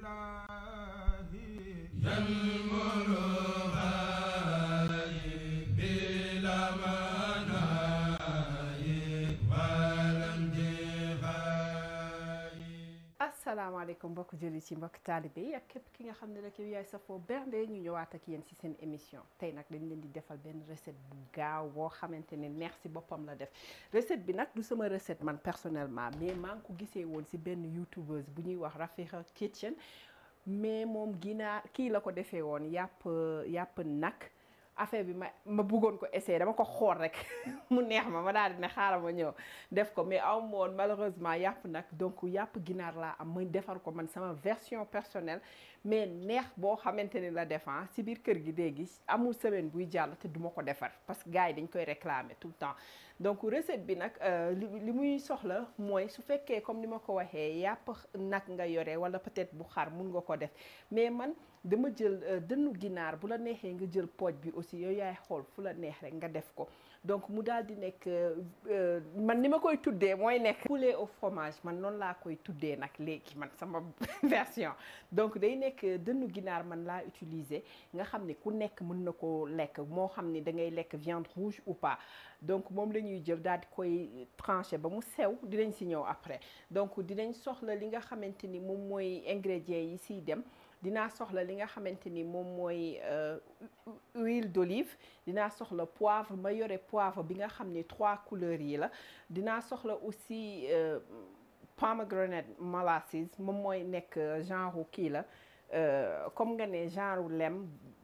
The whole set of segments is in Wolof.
asalaamaaleykum mbokk jëli ci mbokk taalibe yi ak képp ki nga xam ne rek yow yaay safoo bernde ñu ñëwaat ak yéen ci seen émission tey nag dañ leen di defal benn recette bu gaaw boo xamante ne neex ci boppam la def recette bi nag du sama recette man personnellement mais maa ngi ko gisee woon ci benn youtubeuse bu ñuy wax Rafiha Kitchen mais moom ginaar kii la ko defee woon yàpp yàpp nag affaire bi ma ma bëggoon ko essayer dama ko xool rek mu neex ma ma daal di ne xaaral ma ñëw def ko mais aw ma woon malheureusement yàpp nag donc yàpp ginaar laa am ma defar ko man sama version personnelle mais neex boo xamante ni la defan si biir kër gi léegi amul semaine buy jàll te duma ko defar parce que gars yi dañ koy réclamer tout le temps donc recette bi nag li li muy soxla mooy su fekkee comme ni ma ko waxee yàpp nag nga yore wala peut-être bu xar mun nga ko def mais man dama jël dënnu ginaar bu la neexee nga jël pooj bi aussi yooyu yaay xool fu la neex rek nga def ko donc mu daal di nekk man ni ma koy tuddee mooy nekk poulet au fromage man noonu laa koy tuddee nag léegi man sama version donc day nekk dënnu ginaar man laa utiliser nga xam ne ku nekk mën na ko lekk moo xam ne da ngay lekk viande rouge ou pas donc moom la ñuy jël daal di koy trancher ba mu sew dinañ si ñëw après donc dinañ soxla li nga xamante ni moom mooy ingrédients yi siy dem dinaa soxla li nga xamante ni moom mooy huile d'olive dinaa soxla poivre ma yore poivre bi nga xam ni trois couleurs yi la dinaa soxla aussi pomegranate molasses moom mooy nekk genre kii la comme nga ne genre lem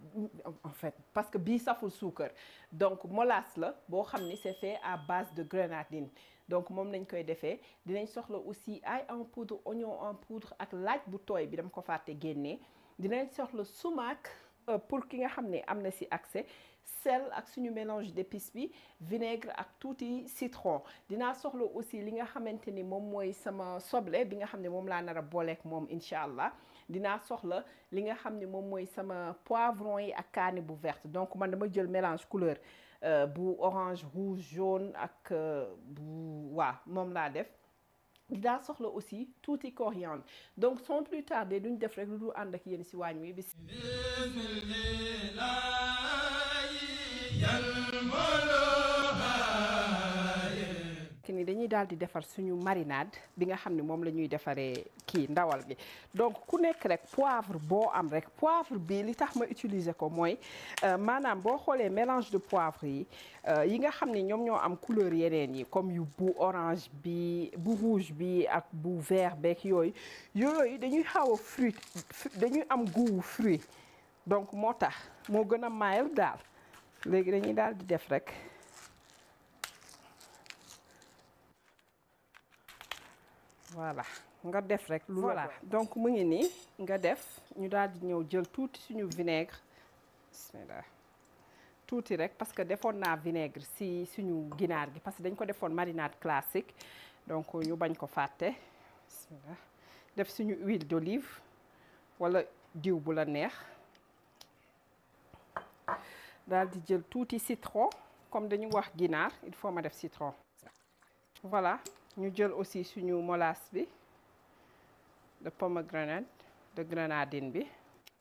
en fait parce que bii saful suukar donc molasse la boo xam ni c'est fait à base de grenadine donc moom lañ koy defee dinañ soxla aussi ail en poudre oignon en poudre ak laaj bu tooy bi dama ko fàtte génnee dinañ soxla sumac pour ki nga xam ne am na ci accès sel ak suñu mélange d'épices bi vinaigre ak tuuti citron dinaa soxla aussi li nga xamante ni moom mooy sama soble bi nga xam ne moom laa nar a booleek moom incha allah dinaa soxla li nga xam ne moom mooy sama poivron yi ak kaani bu verte donc man dama jël mélange couleur bu orange rouge jaune ak bu waa moom laa def dinaa soxla aussi tuuti coriandre donc sans plus tarder duñ def rek lu dul ànd ak yéen ci waañ wi bis ki ni dañuy daal di defar suñu marinade bi nga xam ne moom la ñuy defaree kii ndawal gi donc ku nekk rek poivre boo am rek poivre bi li tax ma utiliser ko mooy maanaam boo xoolee mélange de poivre yi yi nga xam ne ñoom ñoo am couleur yeneen yi comme yu bu orange bi bu rouge bi ak bu vert beeg yooyu yooyu dañuy xaw a fruit dañuy am goût fruit donc moo tax moo gën a mild daal léegi dañuy daal di def rek voilà nga def rek lu voilà donc mu ngi nii nga def ñu daal di ñëw jël tuuti suñu vinaigre bismillah tuuti rek parce que defoon naa vinaigre si suñu ginaar gi parce que dañ ko defoon marinade classique donc ñu bañ ko fàtte bismillah def suñu huile d'olive wala diw bu la neex daal di jël tuuti citron comme dañu wax ginaar il faut ma def citron voilà ñu jël aussi suñu molasse bi de pomegranate de grenadine bi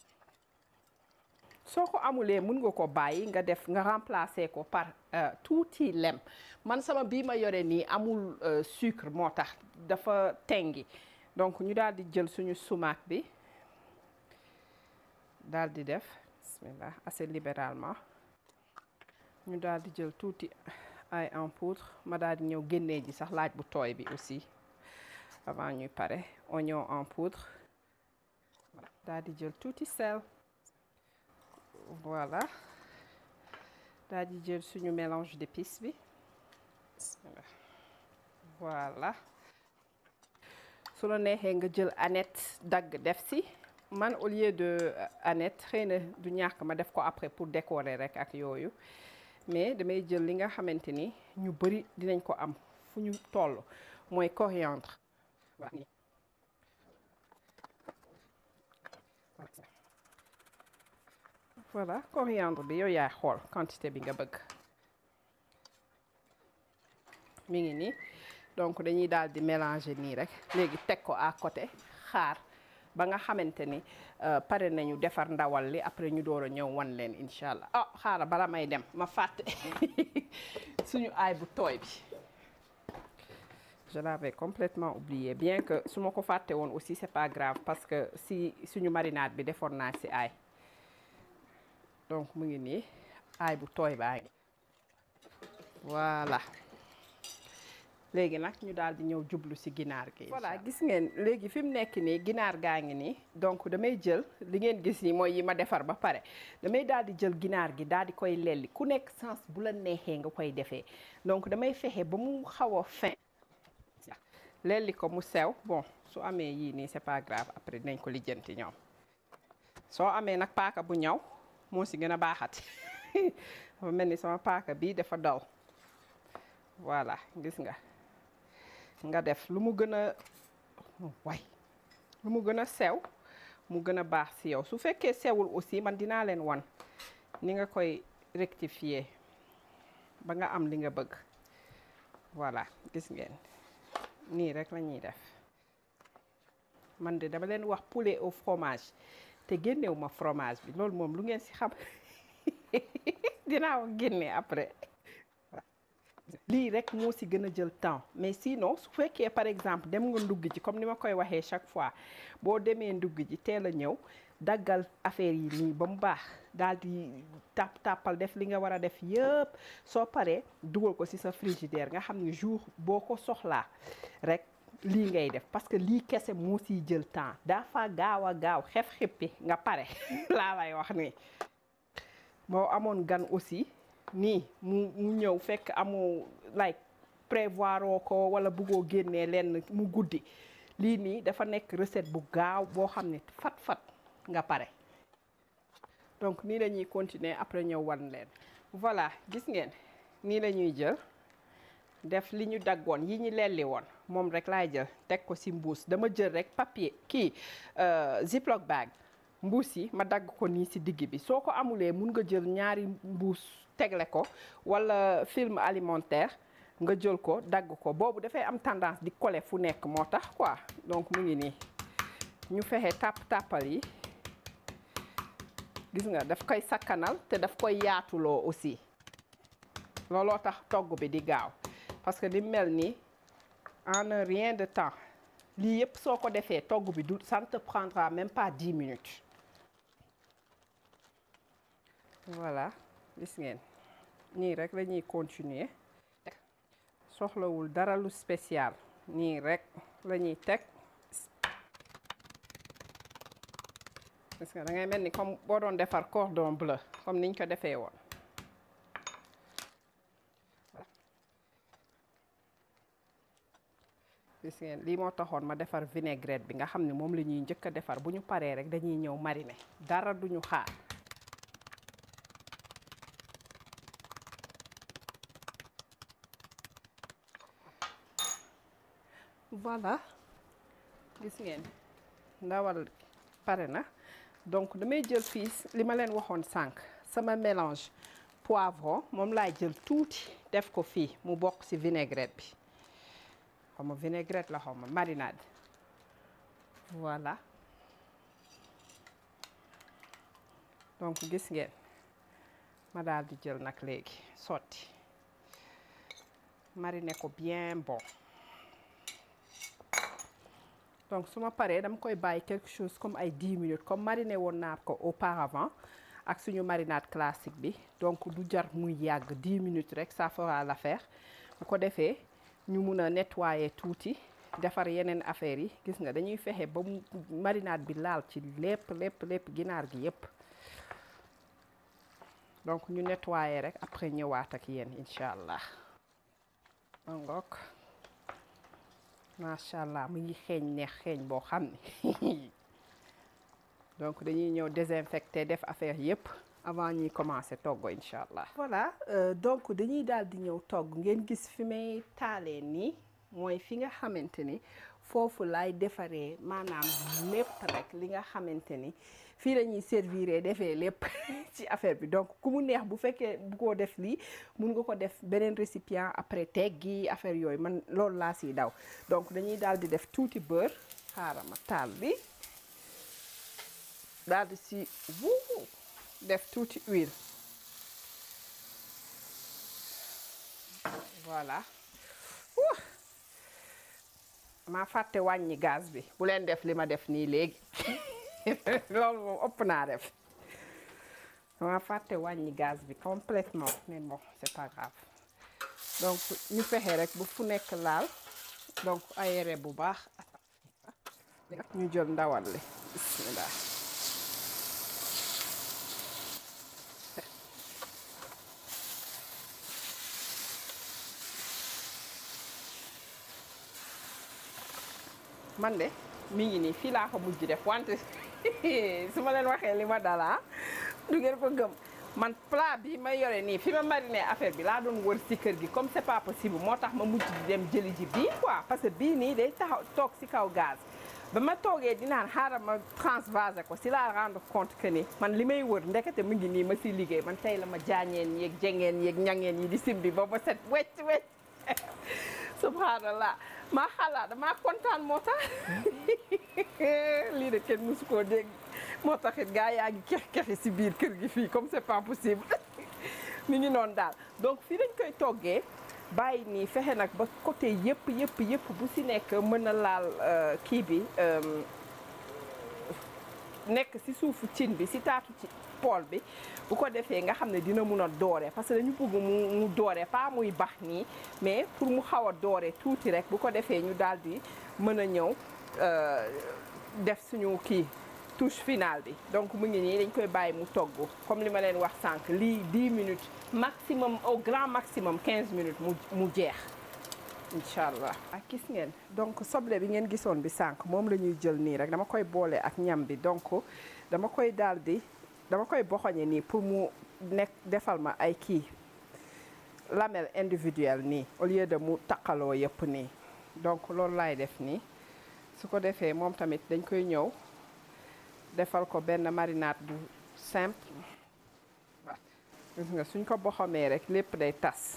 soo ko amulee mën nga ko bàyyi nga def nga remplacer ko par tuuti lem man sama bii ma yore nii amul sucre moo tax dafa tengi donc ñu daal di jël suñu sumac bi daal di def bismillah assez libéralement ñu daal di jël tuuti ail en poudre ma daal di ñëw génnee ji sax laaj bu tooy bi aussi avant ñuy pare oignon en poudre daal di jël tuuti sel voilà daal di jël suñu mélange d'épices bi voilà su la neexee nga jël aneth dagg def si man au lieu de aneth xëy na du ñàkk ma def ko après pour décorer rek ak yooyu mais damay jël li nga xamante ni ñu bari dinañ ko am fu ñu toll mooy coriandre voilà coriandre bi yow yaay xool quantité bi nga bëgg mi ngi nii donc dañuy daal di mélanger nii rek léegi teg ko à côté xaar ba nga xamante ni pare nañu defar ndawal li après ñu door a ñëw wan leen incha allah ah xaaral bala may dem ma fàtte suñu aay bu tooy bi je l'avais complètement oublié bien que su ma ko fàtte woon aussi c'est pas grave parce que si suñu marinade bi defoon naa si aay donc mu ngi nii aay bu tooy baa ngi voilà léegi nag ñu daal di ñëw jublu ci ginaar gi. voilà gis ngeen léegi fi mu nekk nii ginaar gaa ngi nii donc damay jël li ngeen gis nii mooy yi ma defar ba pare damay daal di jël ginaar gi daal di koy lelli ku nekk sens bu la neexee nga koy defee donc damay fexe ba mu xaw a fin lelli ko mu sew bon su amee yii nii c'est pas grave après dinañ ko lijjanti ñoom soo amee nag paaka bu ñaw moo ci gën a baaxati dafa mel ni sama paaka bii dafa daw voilà gis nga nga def lu mu gën a way lu mu gën a sew mu gën a baax ci yow su fekkee sewul aussi man dinaa leen wan ni nga koy rectifier ba nga am li nga bëgg voilà gis ngeen nii rek la ñuy def man de dama leen wax poulet au fromage te génnewu ma fromage bi loolu moom lu ngeen ci xam dinaa wax génne après lii rek moo ci gën a jël temps mais sinon su fekkee par exemple dem nga ndugg ji comme ni ma koy waxee chaque fois boo demee ndugg ji teel a ñëw daggal affaire yi nii ba mu baax daal di tàpp tàppal def li nga war a def yëpp soo paree dugal ko ci sa frigidaire nga xam ne jour boo ko soxlaa rek lii ngay def parce que lii kese moo ciy jël temps dafa gaaw a gaaw xef xippi nga pare laa lay wax nii moo amoon gan aussi nii mu mu ñëw fekk amoo like prévoir ko wala bëggoo génnee lenn mu guddi lii nii dafa nekk recette bu gaaw boo xam ne fat-fat nga pare donc nii la ñuy continuer après ñëw wan leen voilà gis ngeen nii la ñuy jël def li ñu daggoon yi ñu lelli woon moom rek laay jël teg ko ci mbuus dama jël rek papier kii ziploc bag mbuus yi ma dagg ko nii ci digg bi soo ko amulee mun nga jël ñaari mbuus tegle ko walla film alimentaire nga jël ko dagg ko boobu dafay am tendance di coller fu nekk moo tax quoi donc mu ngi nii ñu fexe tàpp tàppal yi gis nga daf koy sakkanal te daf koy yaatuloo aussi looloo tax togg bi di gaaw parce que li mel nii en un rien de temps lii yëpp soo ko defee togg bi du ça ne te prendra même pas dix minutes voilà gis ngeen nii rek la ñuy continuer soxlawul dara lu spécial nii rek la ñuy teg parce que da ngay mel ni comme boo doon defar cordon bleu comme niñ ko defee woon gis ngeen lii moo taxoon ma defar vinaigrette bi nga xam ne moom la ñuy njëkk a defar bu ñu paree rek dañuy ñëw mariner dara duñu xaar voilà gis ngeen ndawal pare na donc damay jël fii li ma leen waxoon sànq sama mélange poivron moom laay jël tuuti def ko fii mu bokk ci vinaigrette bi xaw ma vinaigrette la xaw ma marinade voilà donc gis ngeen ma daal di jël nag léegi sotti mariner ko bien bon donc su ma paree dama koy bàyyi quelque chose comme ay 10 minutes comme mariner woon naa ko auparavant ak suñu marinade classique bi donc du jar muy yàgg 10 minutes rek ça fera l'affaire bu ko defee ñu mun a nettoyer tuuti defar yeneen affaires yi gis nga dañuy fexe ba mu marinade bi laal ci lépp lépp lépp ginaar gi yépp donc ñu nettoyer rek après ñëwaat ak yéen incha allah ngook macha allah mu ngi xeeñ neex xeeñ boo xam ne donc dañuy ñëw désinfecter def affaire yépp avant ñuy commencer togg incha allah. voilà donc dañuy daal di ñëw togg ngeen gis fi may taalee nii mooy fi nga xamante ni foofu laay defaree maanaam lépp rek li nga xamante ni fii la ñuy servir defee lépp ci affaire bi donc ku mu neex bu fekkee bu ko def lii mun nga ko def beneen récipient après teggi affaire yooyu man loolu laa siy daw donc dañuy daal di def tuuti beurre xaaral ma taal bi daal di si wuu def tuuti huile voilà maa fàtte wàññi gaz bi bu leen def li ma def nii léegi loolu moom ëpp naa def maa fàtte wàññi gaz bi complètement mais bon c'est pas grave donc ñu fexe rek bu fu nekk laal donc aéré bu baax ñu jël ndawal li bismillah man de mi ngi nii fii laa ko mujj def wante su ma leen waxee li ma dalaa du ngeen ko gëm man plat bi ma yore nii fi ma mariné affaire bi laa doon wër si kër gi comme c'est pas possible moo tax ma mujj di dem jëli ji bii quoi parce que bii nii day taxaw toog si kaw gaz ba ma toogee dinaan xaaral ma transvaser ko si laa rendre compte que ni man li may wër ndekete mu ngi nii ma si liggéey man tey la ma jaañeen yeeg jengeen yeeg ñangeen yi di simbi ba ba set wecc wecc subhanallah maa xalaat damaa kontaan moo tax lii de kenn mësu koo dégg moo taxit gaa yaa ngi kex-kexi si biir kër gi fii comme c'est pas possible mi ngi noonu daal donc fii dañ koy toggee bàyyi nii fexe nag ba côté yëpp yëpp yëpp bu si nekk mën a laal kii bi nekk si suufu cin bi si taatu ci pool bi bu ko defee nga xam ne dina mun a doore parce que dañu bëgg mu mu doore pas muy bax nii mais pour mu xaw a doore tuuti rek bu ko defee ñu daal di mën a ñëw def suñu kii touche finale bi donc mu ngi nii dañ koy bàyyi mu togg comme li ma leen wax sànq lii 10 minutes maximum au grand maximum 15 minutes mu mu jeex incha allah. ak gis ngeen donc soble bi ngeen gisoon bi sànq moom la ñuy jël nii rek dama koy boole ak ñam bi donc dama koy daal di dama koy boxoñe nii pour mu nekk defal ma ay kii lamelle individuelle nii au lieu de mu taqaloo yëpp nii donc loolu laay def nii su ko defee moom tamit dañ koy ñëw. defal ko benn marinade bu simple gis nga suñ ko boxamee rek lépp day tas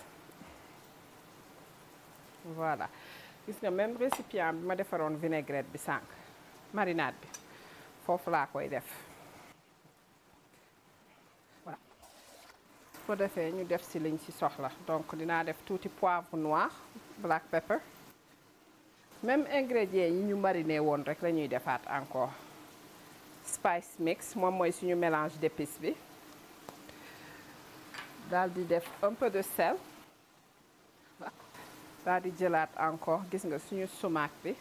voilà gis nga même récipient bi ma defaroon vinaigrette bi sànq marinade bi foofu laa koy def voilà su ko defee ñu def si liñ si soxla donc dinaa def tuuti poivre noir black pepper même ingrédients yi ñu mariné woon rek la ñuy defaat encore spice mix moom mooy suñu mélange d'épices bi daal di def un peu de sel daal di jëlaat encore gis nga suñu sumac bi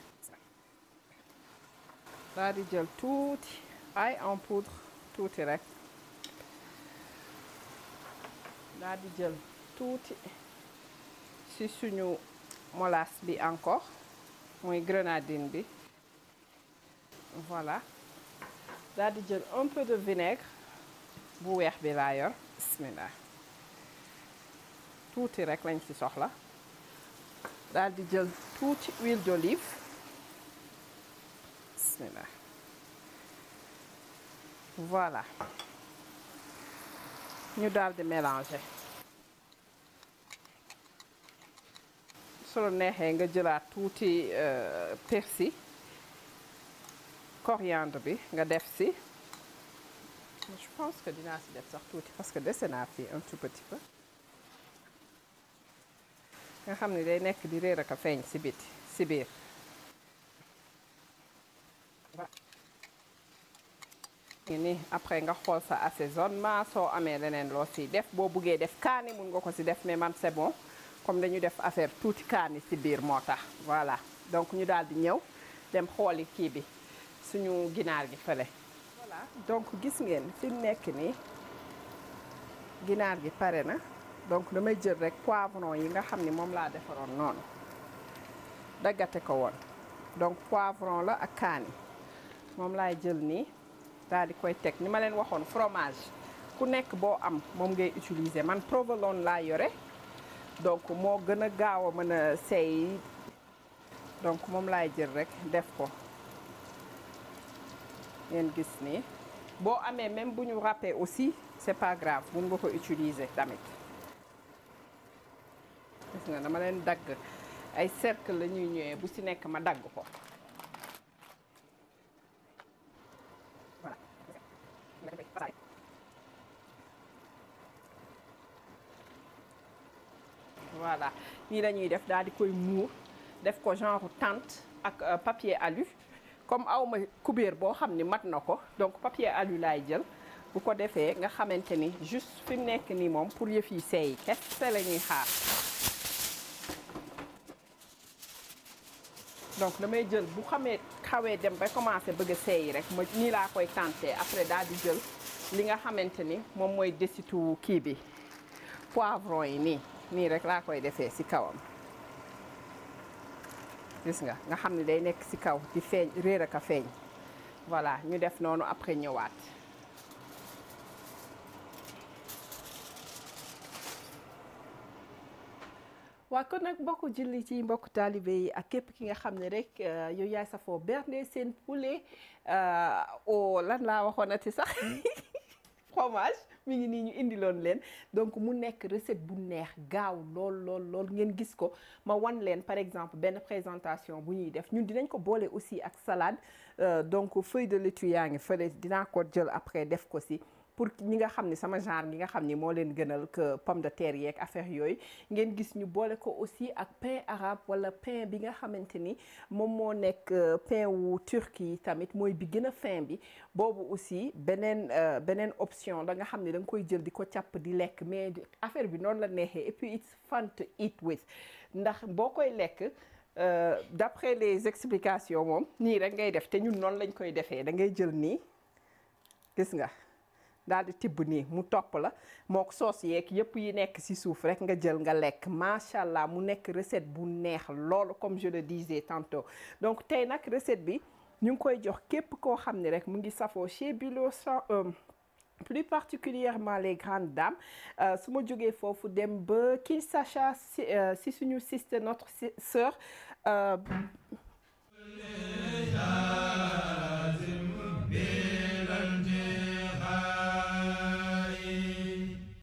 daal di jël tuuti ail en poudre tuuti rek daal di jël tuuti ci suñu molasse bi encore mooy grenadine bi voilà daal di jël un peu de vinaigre bu weex bi laa yor bismillah tuuti rek lañ ci soxla daal di jël tuuti huile d'olive bismillah voilà ñu daal di mélanger su la neexee nga jëlaat tuuti persil coriandre bi nga def si je pense que dinaa si def sax tuuti parce que dese naa fii un tout petit peu nga xam ne day nekk di réer ak a feeñ si biti si biir ni après nga xool sa assaisonnement soo amee leneen loo si def boo buggee def kaani mun nga ko si def mais man c'est bon comme dañu def affaire tuuti kaani si biir moo tax voilà donc ñu daal di ñëw dem xooli kii bi suñu ginaar gi fële voilà donc gis ngeen fi mu nekk nii ginaar gi pare na donc damay jël rek poivron yi nga xam ni moom laa defaroon noonu daggate ko woon donc poivron la ak kaani moom laay jël nii daal di koy teg ni ma leen waxoon fromage ku nekk boo am moom ngay utiliser man provolone laa yore donc moo gën a gaaw a mën a seey donc moom laay jël rek def ko ngeen gis nii boo amee même bu ñu râpé aussi c'est pas grave mun nga ko utiliser tamit gis nga dama leen dagg ay cercle la ñuy ñëwee bu ci nekk ma dagg ko voilà allah nii la ñuy def daal di koy muur def ko genre tente ak papier alu comme awma kubéer boo xam ni mat na ko donc papier alu laay jël bu ko defee nga xamante ni juste fi mu nekk nii moom pour yëf yi seey kese la ñuy xaar donc damay jël bu xamee xawee dem ba commencé bëgg a seey rek ma nii laa koy tenté après daal di jël li nga xamante ni moom mooy desitu kii bi poivron yi nii nii rek laa koy defee ci kawam gis nga nga xam ne day nekk ci kaw di feeñ réer ak a feeñ voilà ñu def noonu après ñëwaat waa kon nag mbokku julli ci mbokku taalibe yi ak képp ki nga xam ne rek yow yaay safoo bernde seen poulet au lan laa waxoon ati sax fromage mi ngi nii ñu indiloon leen donc mu nekk recette bu neex gaaw lool lool lool ngeen gis ko ma wan leen par exemple benn présentation bu ñuy def ñun dinañ ko boole aussi ak salade donc feuille de laitue yaa ngi fële dinaa ko jël après def ko si pour ñi nga xam ni sama genre gi nga xam ni moo leen gënal que pomme de terre yeeg affaire yooyu ngeen gis ñu boole ko aussi ak pain arabe wala pain bi nga xamante ni moom moo nekk pain wu turquie tamit mooy bi gën a fin bi boobu aussi beneen beneen option da nga xam ne da nga koy jël di ko càpp di lekk mais affaire bi noonu la neexee et puis it's fun to eat with ndax boo koy lekk d'après les explications moom nii rek ngay def te ñun noonu lañ koy defee da ngay jël nii gis nga daal di tibb nii mu topp la moo ko soos yeeg yëpp yi nekk ci suuf rek nga jël nga lekk macha allah mu nekk recette bu neex loolu comme je le disais tantôt donc tey nag recette bi ñu ngi koy jox képp koo xam ne rek mu ngi safoo chez Bilo plus particulièrement les grandes dames su ma jógee foofu dem ba Kinshasa si suñu sister notre sœur